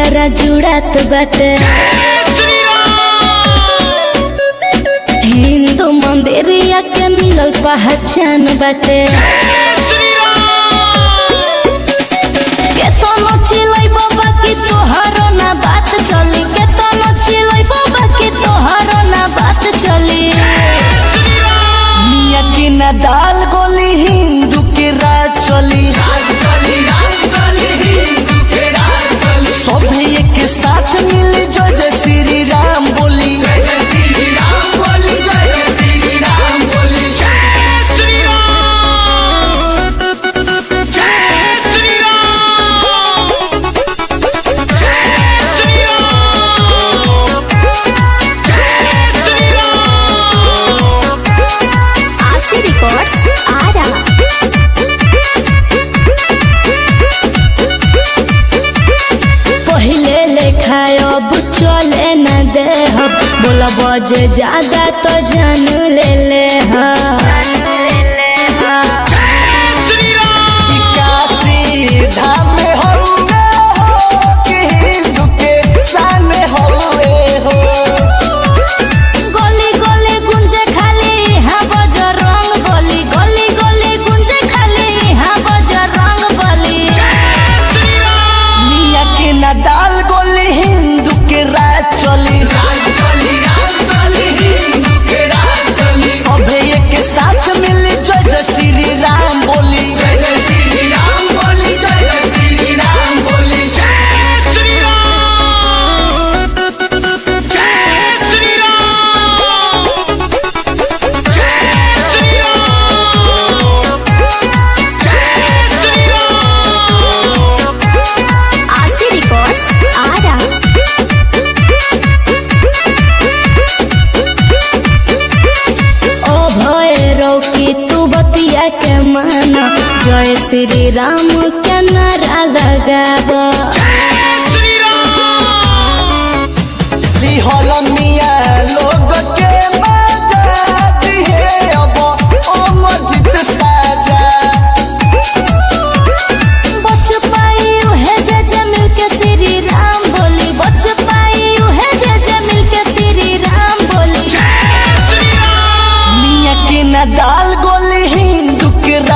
जियरा जुड़ात बाटे हिंदू मंदिरिया के मिलल पहचान बाटे केतनो चिलै बाबा की तोहरो ना बात चली केतनो चिलै बाबा की तोहरो ना बात चली मिया के ना दाल गोली हिंदू के राज चली सब एक साथ मिल जय जय श्री राम बोली आशी रिकॉर्ड्स आरा पहिले लेखा अब चले न दे बोला बजे ज्यादा तो जान ले ले ई काशी धाम में हउए हो कि हिंदू के शान हउए हो गली गली गुंजे खाली हाँ बजर रंग बली गली गली गुंजे खाली हाँ बजर रंग बली मिया के ना दाल गोली हिंदू के राज चली अभे एक साथ मिल जय जय श्री राम बोली आशी रिकॉर्ड्स आरा ओ भैरव की तू बतिया के माना जय श्री राम के नारा लगाबा दिहल मिया लोग के मजा दिहे अब अमरजीत साजा बच पाई उहे जे जे मिल के श्री राम बोली बच पाई उहे जे जे मिल के श्री राम बोली मिया के ना दाल गोली हिंदू के